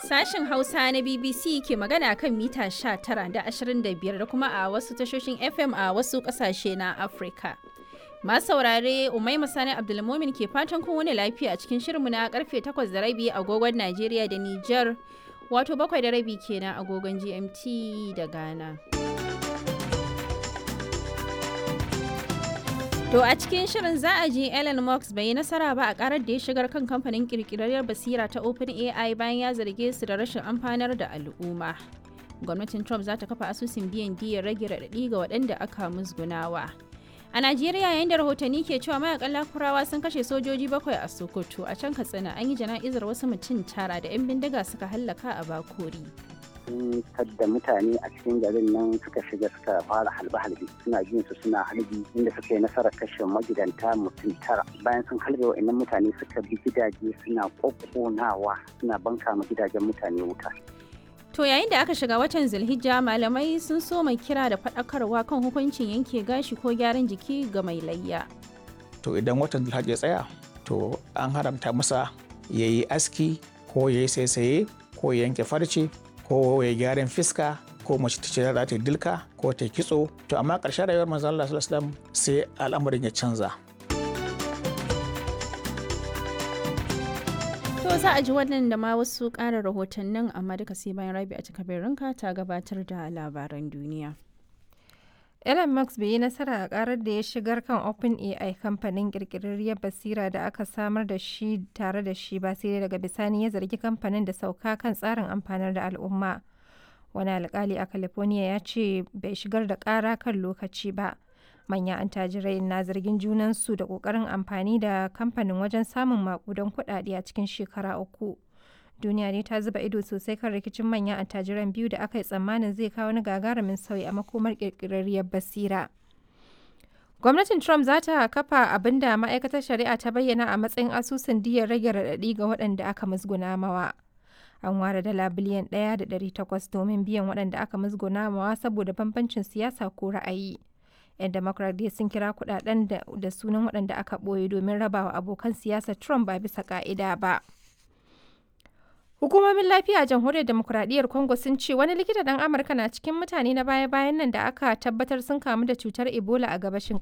Sashen Hausa na BBC ke magana kan mita 19 da 25 da kuma a wasu tashoshin FM a wasu ƙasashe na Afirka. Masu saurare Umai Sani Abdulmumin ke fatan kun wani lafiya a cikin shirinmu na karfe 8 da rabi agogon Najeriya da Nijar wato bakwai da rabi kenan agogon GMT da Ghana. To a cikin shirin za a ji Elon Musk bai yi nasara ba a karar da ya shigar kan kamfanin kirkirarriyar basira ta OpenAI bayan ya zarge su da rashin amfanar da al'umma. Gwamnatin Trump za ta kafa asusun biyan diyar rage raɗaɗi ga waɗanda aka musgunawa. A Najeriya yayin da rahotanni ke cewa mayakan lakurawa sun kashe sojoji bakwai a Sokoto a can Katsina an yi jana'izar wasu mutum tara da 'yan bindiga suka hallaka a Bakori. sun da mutane a cikin garin nan suka shiga suka fara halbe-halbe suna jin su suna halbi inda suka yi nasarar kashe magidanta mutum tara bayan sun halbe wa'annan mutane suka bi gidaje suna kokkonawa suna banka ma gidajen mutane wuta To yayin da aka shiga watan Zulhijja malamai sun so mai kira da faɗakarwa kan hukuncin yanke gashi ko gyaran jiki ga mai layya. To idan watan Zulhijja ya tsaya to an haramta masa ya yi aski ko ya yi saisaye ko ya yanke farce ko ya gyaran fiska ko mace ta ce za ta dilka ko ta kitso to amma ƙarshen rayuwar manzon Allah sallallahu alaihi wasallam sai al'amarin ya canza. To za a ji wannan da ma wasu ƙara rahotannin amma duka sai bayan rabi a cika ranka ta gabatar da labaran duniya. Elon Musk bai yi nasara a karar da ya shigar kan OpenAI kamfanin kirkirarriyar basira da aka samar da shi tare da shi ba sai daga bisani ya zargi kamfanin da sauka kan tsarin amfanar da al'umma. Wani alkali a California ya ce bai shigar da kara kan lokaci ba. Manyan antajirai na zargin junansu da kokarin amfani da kamfanin wajen samun makudan kuɗaɗe a cikin shekara uku. duniya ne ta zuba ido sosai kan rikicin manyan attajiran biyu da aka yi tsammanin zai kawo wani gagarumin sauyi a makomar kirkirarriyar basira. Gwamnatin Trump za ta kafa abin da ma'aikatar shari'a ta bayyana a matsayin asusun diyar rage raɗaɗi ga waɗanda aka musguna mawa. An ware dala biliyan ɗaya da ɗari takwas domin biyan waɗanda aka musguna mawa saboda bambancin siyasa ko ra'ayi. 'Yan Democrat dai sun kira kuɗaɗen da sunan waɗanda aka ɓoye domin rabawa abokan siyasar Trump ba bisa ƙa'ida ba. Hukumomin lafiya a jamhuriyar demokuraɗiyyar Congo sun ce wani likita ɗan Amurka na cikin mutane na baya-bayan nan da aka tabbatar sun kamu da cutar Ebola a gabashin